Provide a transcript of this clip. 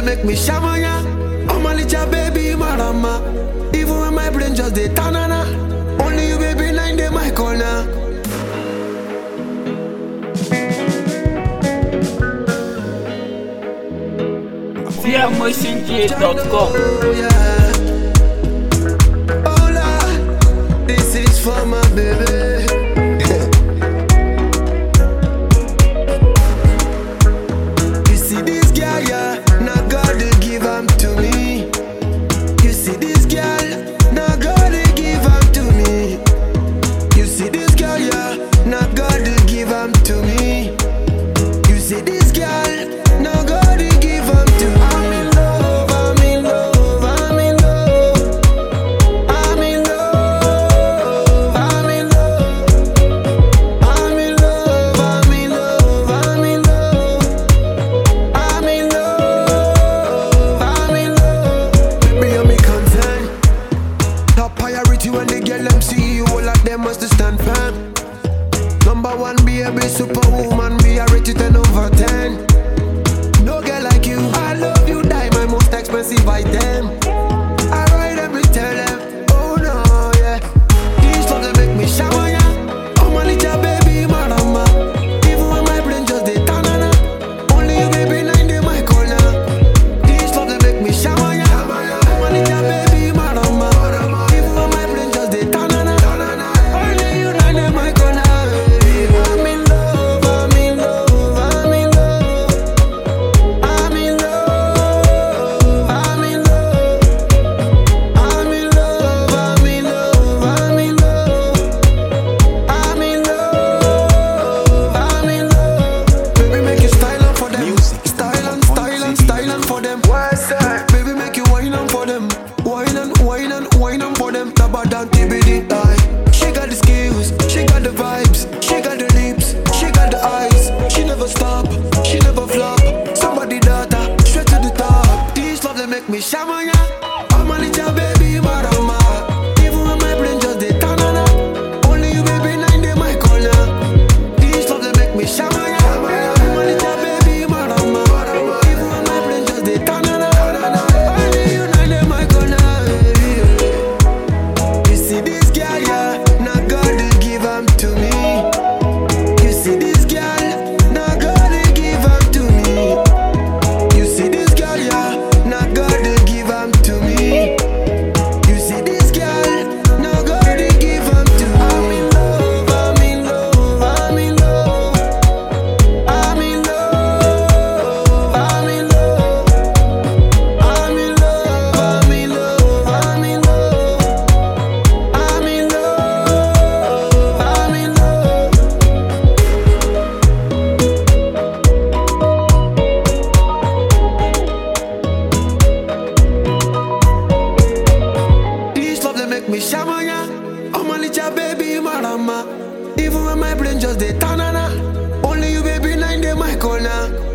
make me shamanya. Oh my little baby, marama. Even when my brain just dey tanana. Only you, baby, nine day my corner. TMotionJ.com. Oh yeah. Hola, this is for my baby. you see this girl, yeah, now God they give am to me. You see this girl, now God they give am to me. You see this girl, yeah, now God they give am to me. You see this girl, now God he give am to me. I'm in love, I'm in love, I'm in love. I'm in love, I'm in love. I'm in love, I'm in love, I'm in love. I'm in love, I'm in love. Baby, I'm content. Top priority when they get them see you, all of them must stand firm. Number one, be a big superwoman, be a rate you 10 over 10. No girl like you, I love you, die my most expensive item. I ride them, me tell them, oh no, yeah. These love they make me shower, yeah. Oh my little baby, marama. Even when my brain just dey tanana. Only you, baby, nine day my corner. These love they make me shower, yeah. Oh my little baby, marama. Even when my brain just dey tanana. Only you, nine day my corner. I'm in love, I'm in love, I'm in love. I'm in love, I'm in love. I'm in love, I'm in love, I'm in love. I'm in love, I'm in love. Baby, make you style on for them. Music. Style and style and style and for them. What's that? Baby, make you wine on for them. Wine and wine and wine on for them. Taba down TBD. Aye. She got the skills, she got the vibes, she got the lips, she got the eyes. She never stop, she never flop. Somebody data, straight to the top. These love they make me shamanya. I'm a little baby, marama. Even when my brain just dey tanana. Only you, baby, nine day my corner. These love they make me shamanya. I'm a little baby, marama. Even when my brain just dey tanana. Only you, nine day my corner. You see this girl, yeah, now God they give am to me. You see this girl, now God they give am to me. You see this girl, yeah, now God they give am to me. You see this girl, now God they give am to me. I'm in love, I'm in love, I'm in love. I'm in love, I'm in love. I'm in love, I'm in love, I'm in love. I'm in love, I'm in love. This love they make me shamanya. Oh my little baby, marama. Even when my brain just dey tanana. Only you, baby, nine day my corner.